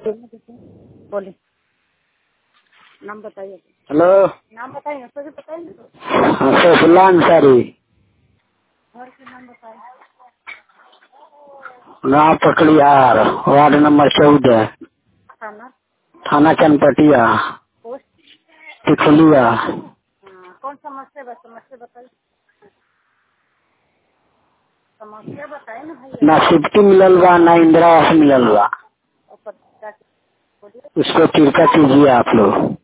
बोलिए नाम बताइए हेलो नाम बताइए सभी बताइए ना हाँ सैफुल्ला अंसारी घर के नाम बताइए गाँव पकड़ियार वार्ड नंबर चौदह थाना थाना चनपटिया पोस्ट टिकुलिया हाँ, कौन समस्या बा समस्या बताइए समस्या बताइए ना भैया ना सिफ्टी मिलल बा ना इंदिरा आवास मिलल बा और पता बोलिए उसको कृपा कीजिए आप लोग